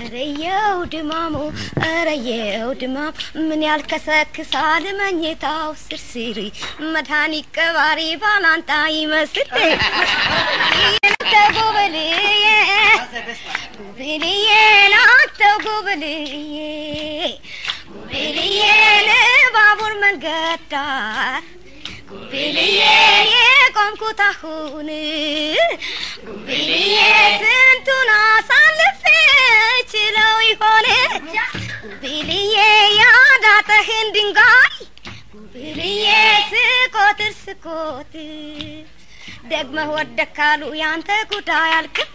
ረየው ድማሙ ረየው ድማም ምን ያልከሰክሳል መኝታው ስርስሪ መድኃኒት ቀባሪ ባላንጣ ይመስል ናንተ ጉብልዬ ጉብልዬ ናንተ ጉብልዬ ጉብልዬ ባቡር መንገድ ዳር ጉብልዬ የቆምኩት አሁን ጉብልዬ ስንቱን አሳልፌ ችለው ይሆን ጉብልዬ ያዳጠህን ድንጋይ ጉብልዬ ስቆጥር ስቆጥር ደግመህ ወደክ ካሉ ያንተ ጉዳይ አልክም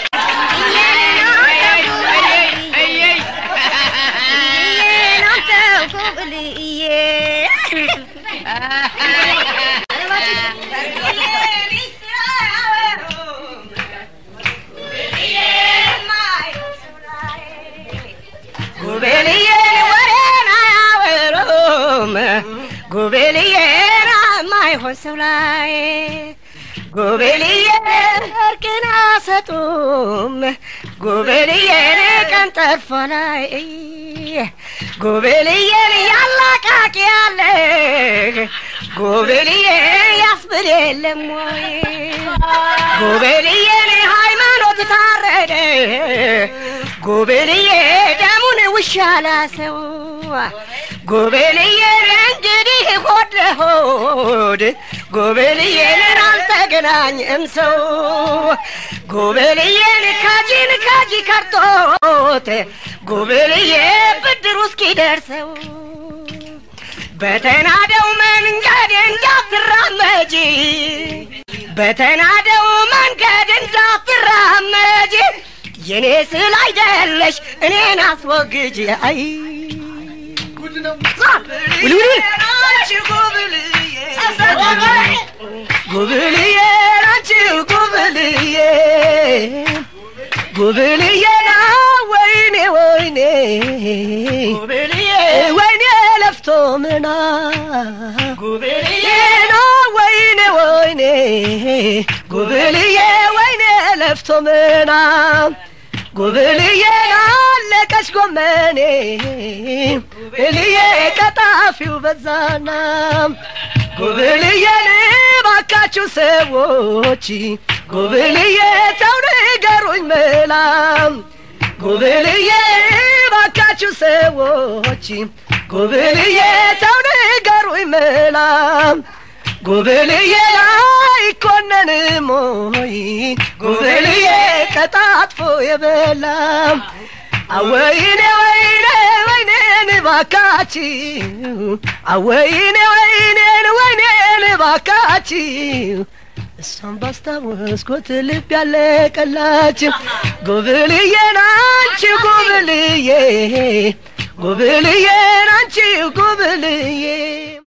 ናንተ ጉብልዬ ጉብልዬን ወሬን አያወሩም ጉብልዬን ማይሆን ሰው ላይ ጉብልዬን እርቅን አሰጡም ጉብልዬን ቀን ጠርፎ ላይ ጉብልዬን ያላቃቂ ያለ ጉብልዬ ያስብል የለም ወይ ጉብልዬን ሃይማኖት ታረደ ጉብልዬ ደሙን ውሻ ላሰው ጉብልዬን እንግዲህ ሆድ ለሆድ ጉብልዬን አልተገናኘም ሰው ጉብልዬን ካጂን ካጂ ከርቶት ጉብልዬ ብድሩ እስኪደርሰው በተናደው መንገድ እንዳትራመጂ በተናደው መንገድ እንዳትራመጂ የኔ ስል አይደለሽ እኔን አስወግጅ አይ ጉብልዬ ናንቺ ጉብልዬ ጉብልዬ ና ወይኔ ወይኔ ጉብልዬ ወይኔ ለፍቶ ምና ጉብልዬ ና ወይኔ ወይኔ ጉብልዬ ወይኔ ለፍቶ ምና ጉብልዬ አለቀች ጎመኔ ጉብልዬ ቀጣፊው በዛና ጉብልዬን ባካችሁ ሰዎች ጉብልዬ ተው ንገሩኝ መላም ጉብልዬ ባካችሁ ሰዎች ጉብልዬ ተው ንገሩኝ መላም ጉብልዬ አይኮነንም ሞይ ጉብልዬ ቀጣጥፎ የበላም አወይኔ ወይኔ ወይኔን ባካችሁ አወይኔ ወይኔን ወይኔን ባካችሁ እሷን ባስታወስኩት ልብ ያለቀላችሁ ጉብልዬ ናንቺ ጉብልዬ ጉብልዬ ናንቺ ጉብልዬ